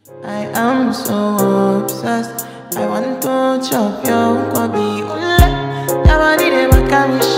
I am so obsessed. I want to chop your kwabi. Ule, your body dey make me